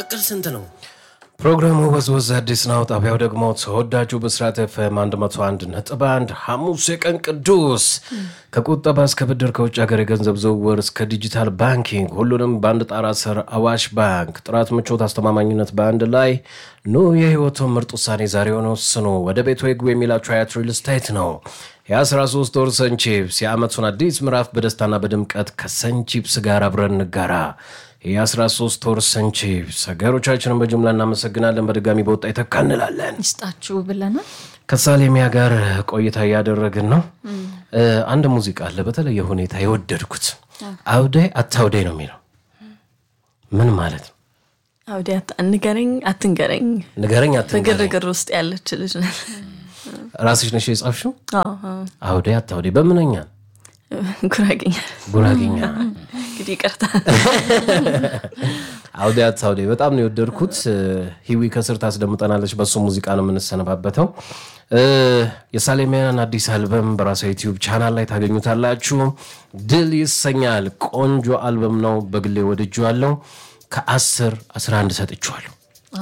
ጥቅል ስንት ነው? ፕሮግራሙ ወዝወዝ አዲስ ነው። ጣቢያው ደግሞ ተወዳጁ ብስራት ኤፍኤም 101 ነጥብ 1 ሐሙስ የቀን ቅዱስ ከቁጠባ እስከ ብድር ከውጭ ሀገር የገንዘብ ዝውውር እስከ ዲጂታል ባንኪንግ ሁሉንም በአንድ ጣራ ስር አዋሽ ባንክ ጥራት፣ ምቾት፣ አስተማማኝነት በአንድ ላይ ኑ የህይወቱን ምርጥ ውሳኔ ዛሬውን ወስኑ። ወደ ቤቱ ይግቡ የሚላቸው አያት ሪል ስቴት ነው። የ13 ወር ሰንቺፕስ የዓመቱን አዲስ ምዕራፍ በደስታና በድምቀት ከሰንቺፕስ ጋር አብረን እንጋራ። የ13 ወር ሰንቺፕስ ሀገሮቻችንን በጅምላ እናመሰግናለን። በድጋሚ በወጣ ይተካ እንላለን። ይስጣችሁ ብለናል። ከሳሌሚያ ጋር ቆይታ እያደረግን ነው። አንድ ሙዚቃ አለ በተለየ ሁኔታ የወደድኩት አውዴ አታውዴ ነው የሚለው ምን ማለት ነው? አውዲ ንገረኝ አትንገረኝ፣ ንገረኝ አትንገረኝ። በግርግር ውስጥ ያለች ልጅ ናት። ራስሽ ነሽ የጻፍሽው? አዎ፣ አዎ። አውዴ አታውዴ በምንኛ ጉራጌኛ ጉራጌኛ እንግዲህ ይቅርታ። አውዴ አታውዴ በጣም ነው የወደድኩት። ሂዊ ከስር ታስደምጠናለች። በሱ ሙዚቃ ነው የምንሰነባበተው። የሳሌሚያን አዲስ አልበም በራሷ ዩቲዩብ ቻናል ላይ ታገኙታላችሁ። ድል ይሰኛል። ቆንጆ አልበም ነው። በግሌ ወድጄዋለሁ። ከአስር አስራ አንድ ሰጥቼዋለሁ።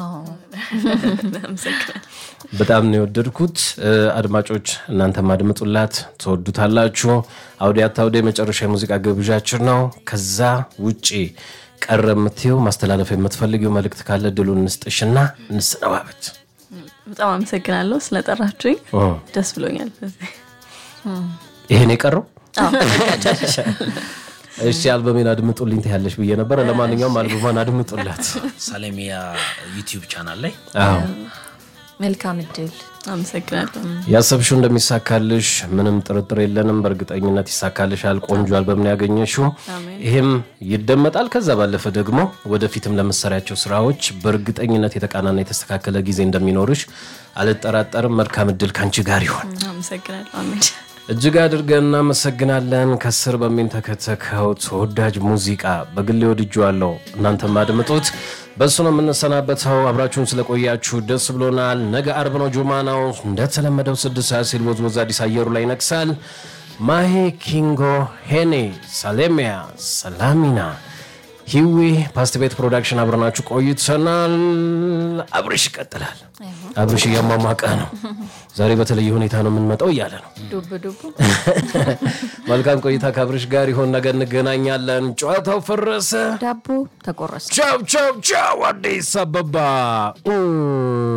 አመሰግናለሁ። በጣም ነው የወደድኩት። አድማጮች እናንተም አድምጡላት፣ ትወዱታላችሁ። አውዴ አታውዴ መጨረሻ የሙዚቃ ግብዣችን ነው። ከዛ ውጪ ቀረ የምትየው ማስተላለፍ የምትፈልጊው መልእክት ካለ ድሉን እንስጥሽና እንሰነባበት። በጣም አመሰግናለሁ ስለጠራችሁኝ፣ ደስ ብሎኛል። ይሄን የቀረው አዎ፣ ጨርሻ። እሺ፣ አልበሜን አድምጡልኝ ትያለሽ ብዬ ነበረ። ለማንኛውም አልበሟን አድምጡላት። ሳሌሚያ ዩቲዩብ ቻናል ላይ አዎ መልካም እድል። አመሰግናለሁ። ያሰብሽው እንደሚሳካልሽ ምንም ጥርጥር የለንም። በእርግጠኝነት ይሳካልሻል። ቆንጆ አልበም ነው ያገኘሽው። ይህም ይደመጣል። ከዛ ባለፈ ደግሞ ወደፊትም ለመሰሪያቸው ስራዎች በእርግጠኝነት የተቃናና የተስተካከለ ጊዜ እንደሚኖርሽ አልጠራጠርም። መልካም እድል ከአንቺ ጋር ይሆን። አመሰግናለሁ። አሜን። እጅግ አድርገን እናመሰግናለን። ከስር በሚንተከተከው ተወዳጅ ሙዚቃ በግሌ ወድጄዋለሁ። እናንተም አድምጡት። በእሱ ነው የምንሰናበተው። አብራችሁን ስለቆያችሁ ደስ ብሎናል። ነገ አርብ ነው፣ ጁማ ነው። እንደተለመደው ስድስት ሰዓት ሲል ወዝወዝ አዲስ አየሩ ላይ ይነግሳል። ማሄ ኪንጎ፣ ሄኔ፣ ሳሌሚያ፣ ሰላሚና፣ ሂዊ ፓስት ቤት ፕሮዳክሽን አብረናችሁ ቆይተናል። አብርሽ ይቀጥላል። አብርሽ እያሟሟቀ ነው። ዛሬ በተለየ ሁኔታ ነው የምንመጣው እያለ ነው። ዱብ ዱብ መልካም ቆይታ ከአብርሽ ጋር ይሆን። ነገ እንገናኛለን። ጨዋታው ፈረሰ። ዳቦ ተቆረሰ። ቻው ቻው ቻው። አዲስ አበባ